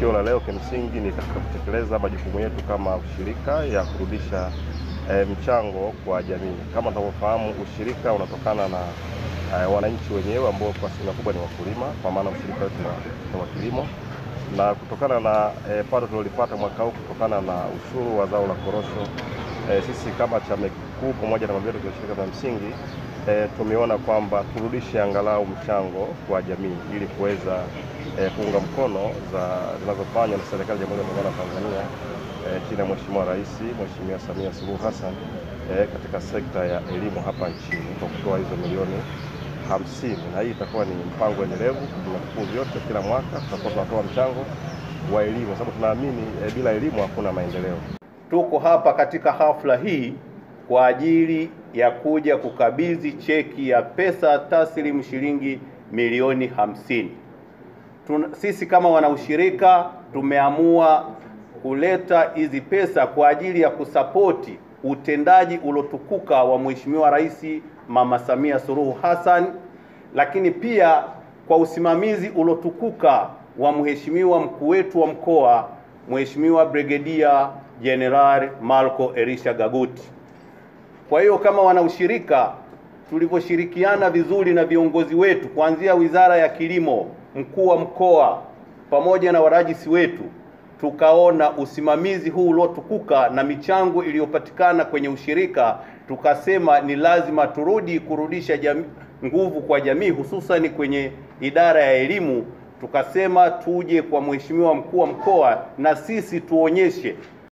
tukio la leo kimsingi ni katika kutekeleza majukumu yetu kama ushirika ya kurudisha e, mchango kwa jamii. Kama tunavyofahamu, ushirika unatokana na e, wananchi wenyewe ambao kwa asilimia kubwa ni wakulima, kwa maana ushirika wetu ni wa kilimo, na kutokana na e, pato tulilopata mwaka huu kutokana na ushuru wa zao la korosho e, sisi kama chama kikuu pamoja na mamlaka ya ushirika za msingi e, tumeona kwamba turudishe angalau mchango kwa jamii ili kuweza e, kuunga mkono za zinazofanywa na serikali ya Jamhuri ya Muungano wa Tanzania e, chini ya Mheshimiwa Rais Mheshimiwa Samia Suluhu Hassan e, katika sekta ya elimu hapa nchini kwa kutoa hizo milioni hamsini, na hii itakuwa ni mpango endelevu. Vyuo vikuu vyote kila mwaka tutakuwa tunatoa mchango wa elimu, sababu tunaamini e, bila elimu hakuna maendeleo. Tuko hapa katika hafla hii kwa ajili ya kuja kukabidhi cheki ya pesa taslimu shilingi milioni hamsini. Tuna, sisi kama wanaushirika tumeamua kuleta hizi pesa kwa ajili ya kusapoti utendaji uliotukuka wa Mheshimiwa Rais Mama Samia Suluhu Hassan, lakini pia kwa usimamizi uliotukuka wa Mheshimiwa mkuu wetu wa mkoa Mheshimiwa Brigedia Jenerali Marco Elisha Gaguti. Kwa hiyo kama wanaushirika tulivyoshirikiana vizuri na viongozi wetu kuanzia Wizara ya Kilimo, mkuu wa mkoa pamoja na warajisi wetu, tukaona usimamizi huu uliotukuka na michango iliyopatikana kwenye ushirika, tukasema ni lazima turudi kurudisha jamii, nguvu kwa jamii, hususani kwenye idara ya elimu. Tukasema tuje kwa Mheshimiwa mkuu wa mkoa na sisi tuonyeshe